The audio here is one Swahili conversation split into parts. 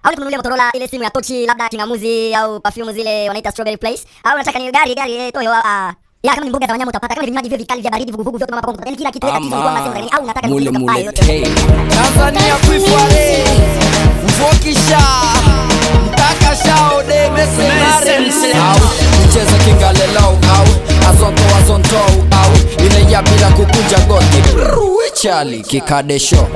au nikununulie Motorola ile simu ya tochi labda kingamuzi au perfume zile wanaita strawberry place au unataka ni gari gari eh, toyo ah ya kama ni mboga za wanyama utapata kama ni vinywaji vile vikali vya baridi vuguvugu vyote mama yani kila kitu tatizo kwa masenga au unataka mule ni mule yote K. Tanzania kwifare mvokisha mtaka shao de mesenare au mcheza kingalelau au azonto azonto au ile ya bila kukunja goti Brrrr, chali kikadesho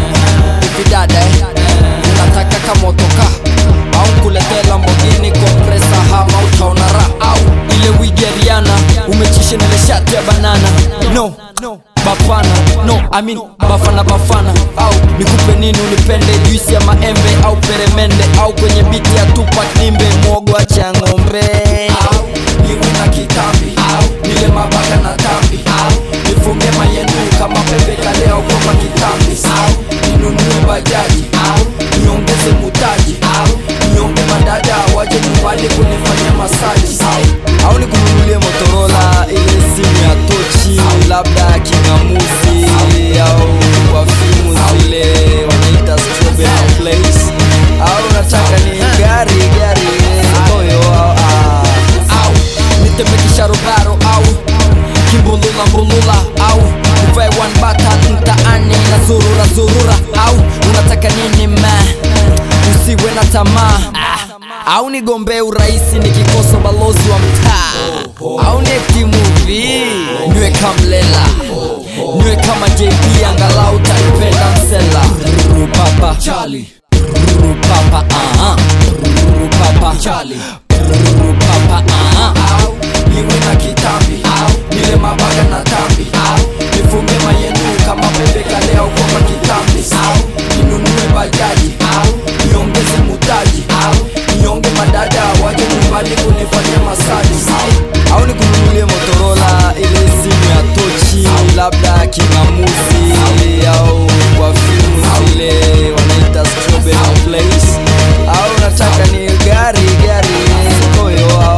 ifidada eh. unataka kamotoka au kuletea Lamborghini kompresa hama utaona raha au ile wigeriana umechisha nile shati ya banana no bafana no I mean bafana bafana au nikupe nini unipende juisi ya maembe au peremende au kwenye biti ya tupak nimbe mwogo cha ng'ombe au niwe na kitambi au nile mabaga na tambi au nifunge mayenu kama pepe kale au kwa kitambi au ninunue bajaji au niongeze mutaji au nionge madada waje nyumbani kunifanya masaji au au nikununulie Motorola ile simu ya tochi labda kingamuzi au wafimu zile wanaita strawberry place au nataka ni gari gari toyo au au nitemekisha rugaro au kimbulula mbulula au uvae one button mtaani na zurura zurura au unataka nini ma usiwe na tamaa au nigombee urahisi nikikosa balozi wa mtaa au niekti movie niwe kamlela niwe kama jb angalau tanipenda msela rupapa chali rupapa uh-huh. rupapa chali rupapa uh-huh. au niwe na kitambi au nile mabaga na tambi au nifunge mayenu kama pepe kale au kwa kitambi au ninunue bajaji au niongeze mutaji au nionge madada waje nyumbani kunifanya masaji au au nikununulie Motorola ile simu ya tochi labda kingamuzi au kwa fimu zile wanaita strawberry place au nataka ni gari gari toyo au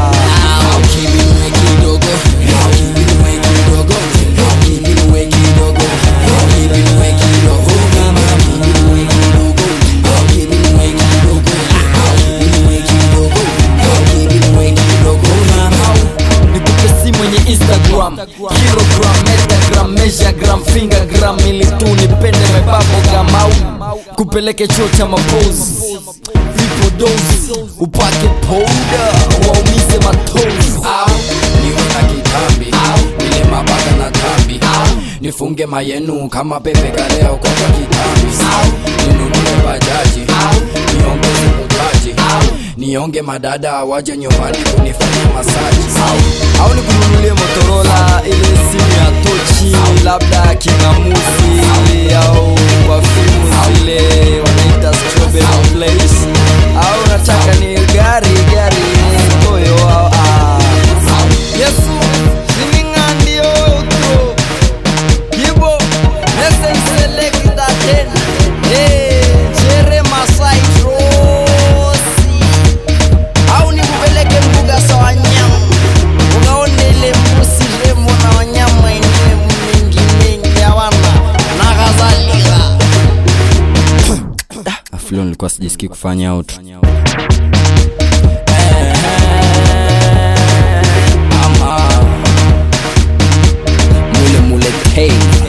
au kibinwe kidogo kibinwe kidogo kibinwe kidogo kibinwe kidogo mama kibinwe kidogo kibinwe kidogo kibinwe kidogo kibinwe kidogo mama nikupe simu yenye instagram kilogram metagram measurgram fingergram ili tu nipende mebabogam au kupeleke chuo cha mapozi vipodozi upake pouda waumize matozi au niwe na kitambi au nile mabaga na tambi au nifunge mayenu kama pepe kaleo kwa kitambi au ninunue bajaji au niongeze mutaji au nionge madada waje nyumbani kunifanya masaji au, au nikununulie Motorola ile simu ya tochi labda kingamuzi au kwa fimu zile wanaita strawberry place au nataka ni gari gari toyo au au Yesu siningandio utro Yibo listen selecta ten Eh chere Masai Rosi au nikupeleke mbuga za wanyama ukaone ile mbuzi rembo na wanyama wengine mengi mengi hawana na kadhalika aflo nilikuwa sijisikii kufanya out ama mule mule hey